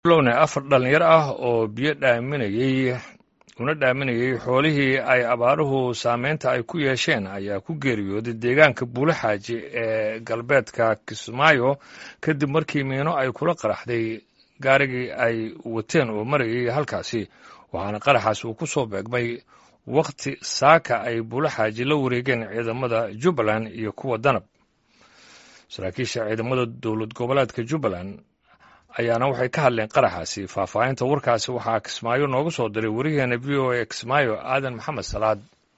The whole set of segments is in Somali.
lowne afar dhallinyaro ah oo biyo dhaaminayey una dhaaminayey xoolihii ay abaaruhu saameynta ay ku yeesheen ayaa ku geeriyooday deegaanka buulaxaaji ee galbeedka kismaayo kadib markii miino ay kula qaraxday gaarigii ay wateen oo marayay halkaasi waxaana qaraxaas uu ku soo beegmay wakhti saaka ay buulaxaaji la wareegeen ciidamada jubbaland iyo kuwa danab saraakiisha ciidamada dowlad goboleedka jubbaland ayaana waxay ka hadleen qaraxaasi faahfaahinta warkaasi waxaa kismaayo noogu soo diray wariyaheena v o a kismaayo aadan maxamed salaad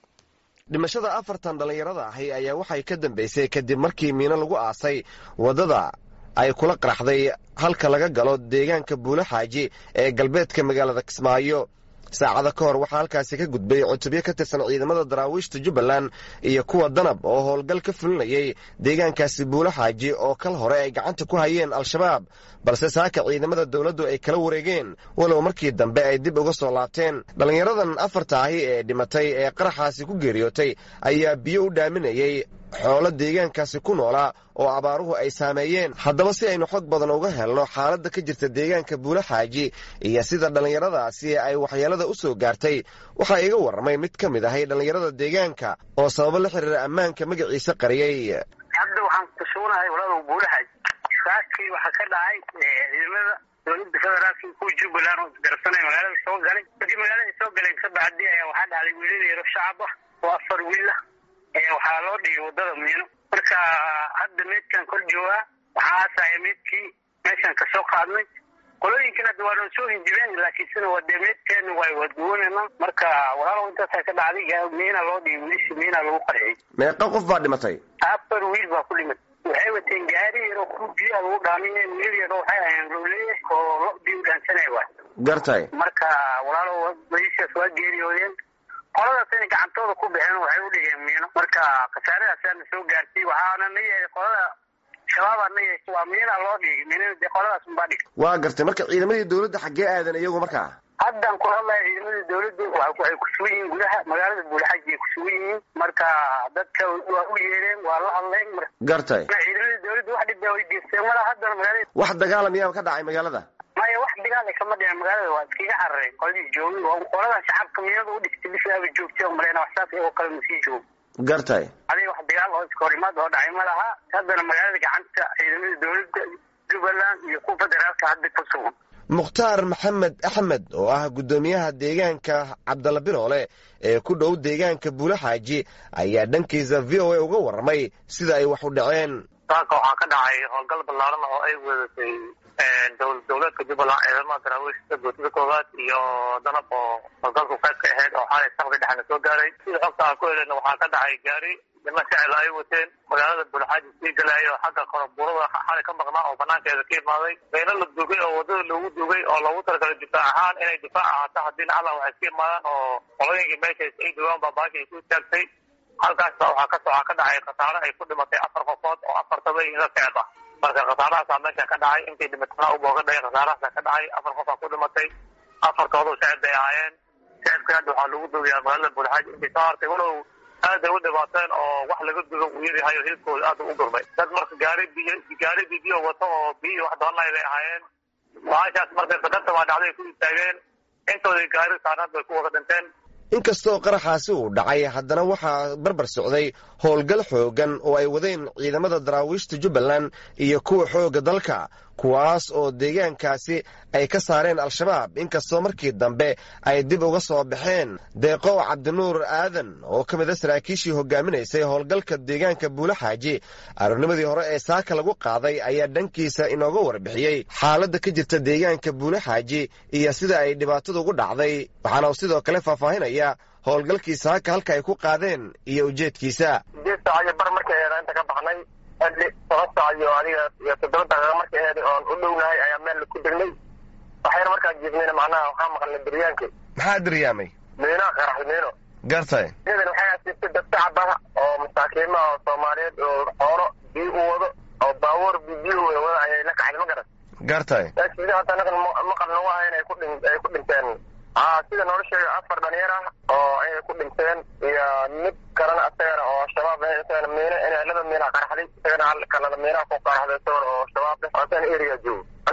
dhimashada afartan dhallinyarada ahi ayaa waxay ka dambaysay kadib markii miino lagu aasay waddada ay kula qaraxday halka laga galo deegaanka buulaxaaji ee galbeedka magaalada kismaayo saacada ka hor waxaa halkaasi ka gudbay cutubyo ka tirsan ciidamada daraawiishta jubbaland iyo kuwa danab oo howlgal ka fulinayay deegaankaasi buulaxaaji oo kal hore ay gacanta ku hayeen al-shabaab balse saaka ciidamada dowladdu ay kala wareegeen walow markii dambe ay dib uga soo laabteen dhallinyaradan afarta ahi ee dhimatay ee qaraxaasi ku geeriyootay ayaa biyo u dhaaminayey xoolo deegaankaasi ku noolaa oo abaaruhu ay saameeyeen haddaba si aynu xog badan uga helno xaaladda ka jirta deegaanka buulaxaaji iyo sida dhallinyaradaasi ay waxyeelada u soo gaartay waxaa iga warramay mid ka mid ahay dhallinyarada deegaanka oo sababo la xiriira ammaanka magaciisa qariyey hadda waxaan kusugunahay walaalow buulaxaaji saakii waxaa ka dhacay ciidamada dowladda federaalka kuwa jubbaland oo isgarabsanaya magaalada soo galay markii magaalada soo galeen kabacdi ayaa waxaa dhacday wiilal yaro shacab ah oo afar wiilah waxaa loo dhigay waddada miino marka hadda meydkan kor joogaa waxaa aasaya meydkii meeshan kasoo qaadnay qolooyinkan hadda waa noo soo hinjibeen laakiinsena waa dee meydkeena waa waadguwanayna marka walaalow intaasa ka dhacday miina loo dhigay wiilisha miina lagu qarxiyey meeqa qof baa dhimatay afar wiil baa ku dhimatay waxay wateen gaari yaro ku biyaha lagu dhaaminay wiil yaro waxay ahayeen rooleye oo lo biyo dhaansanaya waay gartay marka walaalow waliishaas waa geeriyoodeen qoladaas inay gacantooda ku baxeen waxay u dhigeen miino marka khasaaradaasana soo gaartay waxaana na yeehay qolada shabaabaa na yeeshay waa miina loo dhigay miinada dee qoladaas unbaa dhigay waa gartay marka ciidamadii dowladda xaggee aadan iyagu markaa haddan ku hadlaya ciidamada dowladda waxay ku sugan yihiin gudaha magaalada buulaxaji ay ku sugan yihiin marka dadka waa u yeereen waa la hadleen gartay ciidamada dowladda wax dhibaa way geysteen mala haddana magaalada wax dagaalam yaaba ka dhacay magaalada maya wax dagaal kama dhicin magaalada waa iskaga carareen qoladii joogay qolada shacabka miinada u dhigtay bisaaba joogtay oo maleyna wax saas iyagoo kale masii joogo gartay adiga wax dagaal oo iska hor imaad oo dhacay ma laha haddana magaalada gacanta ciidamada dowladda jubbaland iyo kuwa federaalka hadda ku sugan mukhtaar maxamed axmed oo ah guddoomiyaha deegaanka cabdalla biroole ee ku dhow deegaanka buulaxaaji ayaa dhankiisa v o a uga warramay sida ay wax u dhaceen saaka waxaa ka dhacay howlgal ballaaran oo ay wadatay dowlad dowleedka jubbaland ciidamada daraawiishta guutada koowaad iyo danab oo howlgalku qayb ka ahayd oo xalay sabka dhexna soo gaaray sida xogta aan ku heleyna waxaa ka dhacay gaari niman shacil ay wateen magaalada buulaxaaji sii galaayo xagga koroburada xalay ka maqnaa oo banaankeeda ka imaaday meelo la dugay oo waddada loogu dugay oo loogu talagalay difaac ahaan inay difaac ahaato haddiina alla waxay ka imaadaan oo qolooyinkii meeshaas ay dugaan baa baasha ay ku istaagtay halkaasba waxaa ka waxaa ka dhacay khasaare ay ku dhimatay afar qofood oo afartaba ina seeb ah marka khasaarahaasaa meesha ka dhacay intay dhimatana ubooga dhacay khasaarahaasa ka dhacay afar qofaa ku dhimatay afartoodu shacib bay ahaayeen shacibka hadda waxaa lagu dugayaa magaalada buulxaaji intay soo hartay walow aad ay u dhibaateen oo wax laga dugo uu yaryahay oo hilibkooda aad u gurmay dad marka gaari biyo gaari bibiyo wato oo biyo wax doonay bay ahaayeen baashaas markay sadarta baa dhacday ku istaageen intoodii gaari saarnaad bay ku wada dhinteen inkastoo qaraxaasi uu dhacay haddana waxaa barbar socday howlgal xooggan oo ay wadeen ciidamada daraawiishta jubbaland iyo kuwa xoogga dalka kuwaas oo deegaankaasi ay ka saareen al-shabaab inkastoo markii dambe ay dib uga soo baxeen deeqow cabdinuur aadan oo ka mid a saraakiishii hogaaminaysay howlgalka deegaanka buulaxaaji aroornimadii hore ee saaka lagu qaaday ayaa dhankiisa inooga warbixiyey xaaladda ka jirta deegaanka buulaxaaji iyo sida ay dhibaatadu ugu dhacday waxaana uu sidoo kale faahfaahinaya howlgalkii saaka halka ay ku qaadeen iyo ujeedkiisa sideed saac iyo bar markay eeda inta ka baxnay xilli toban saac iyo adiga iyo toddoba daqiiqa markay eeday oon u dhownahay ayaa meel ku degnay waxyar markaan jiifnayna macnaha waxaa maqalnay daryaanka maxaa daryaamay miino qaraxday miino gartay iyadan waxay asiibtay dad shacab ah oo masaakiima oo soomaaliyeed oo xoolo biyo u wado oo baabuur biyo wada ayay la kacday ma garan gartay sida hadda anagan maqal nagu ahayn ay ku dhin ay ku dhinteen aa sida noola sheegay afar dhalinyar ah oo inay ku dhinteen iyo mid kalena asagana oo shabaab ah isagana miino inay laba miina qaraxday isagana hal kalena miinaha ku qaraxday isagana oo shabaab ah oo asagana area joogo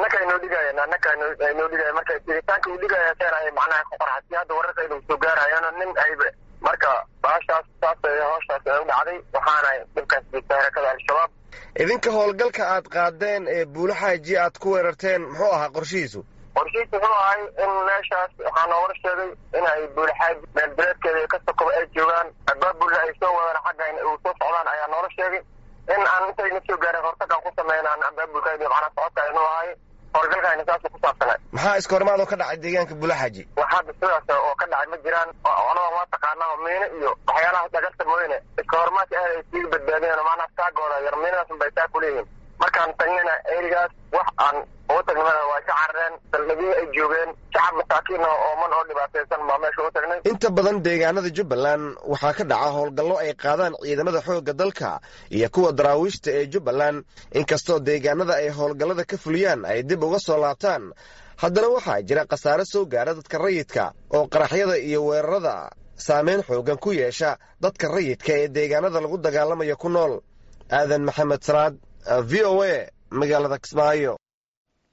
annaka aynoo dhigayeen annaka aynoo dhigaya marka tiritaanka uu dhigaya seen ay macnaha ku qorxasi hadda wararka inuu soo gaarayano nin ayba marka baashaas saas hooshaas ay u dhacday waxaana dhibkaas jirta harakada al-shabaab idinka howlgalka aad qaadeen ee buulaxaaji aad ku weerarteen muxuu ahaa qorshihiisu qorshihiisu wuxuu ahay in meeshaas waxaa noogala sheegay in ay buulaxaaji meelbereedkeeda ka sokoba ay joogaan abaabulna ay soo wadaan xagga uu soo socdaan ayaa noola sheegay in aan intayna soo gaarin hortagaan ku sameynaan abaabulkayda macnaa socodka aynu ahay howlgalkaayna saas ku saabsanay maxaa iska hormaad oo ka dhacay deegaanka buulaxaaji wax hadda sidaas oo ka dhacay ma jiraan anaba waa taqaanaa miino iyo waxyaalaha dhagarta mooyne iska hormaadka aad ay sii badbaadeen macnaha taagooda yar miinadaas bay taa kuleeyihiin markaan tagnina erigaas wax aan ugu tagnimada waa ka carareen saldhigyii ay joogeen shacab masaakiin oo ooman oo dhibaataysan baa meesha u tagnay inta badan deegaanada jubbaland waxaa ka dhaca howlgallo ay qaadaan ciidamada xoogga dalka iyo kuwa daraawiishta ee jubbaland inkastoo deegaanada ay howlgallada ka fuliyaan ay dib uga soo laabtaan haddana waxaa jira khasaare soo gaara dadka rayidka oo qaraxyada iyo weerarada saameyn xoogan ku yeesha dadka rayidka ee deegaanada lagu dagaalamaya ku nool aadan maxamed salaad v o a magaalada kismaayo